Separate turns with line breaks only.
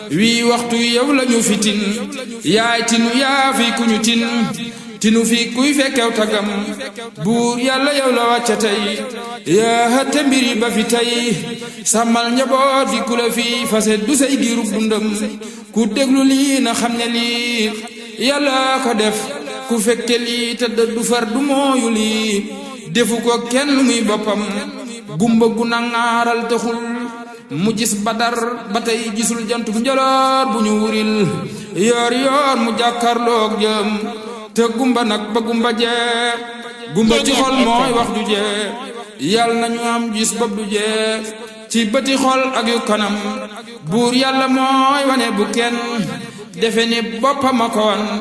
wii waxtu yow lañu fi tin yaay tinu yaa fi kuñu tin tinu fi kuy fekkew tagam buur yàlla yow la wàcca tey yaa hëtte mbiri ba fi tey sàmmal njaboot gi ku la fi fase du say giirub dundam ku déglu lii na xam ne lii yàlla ko def ku fekke lii te du far du mooyu lii defu ko kenn muy boppam gumba gu nangaaral taxul mu gis badar ba tey gisul jantu njoloor bu ñu wuril yoor yoor mu jàkkarloog jëm te gumba nag ba gumba jee gumba ci xol mooy wax ju jee yàlla nañu am gis bopp du jee ci bëti xol ak yu kanam buur yàlla mooy wane bu kenn defe ni boppam a ko wan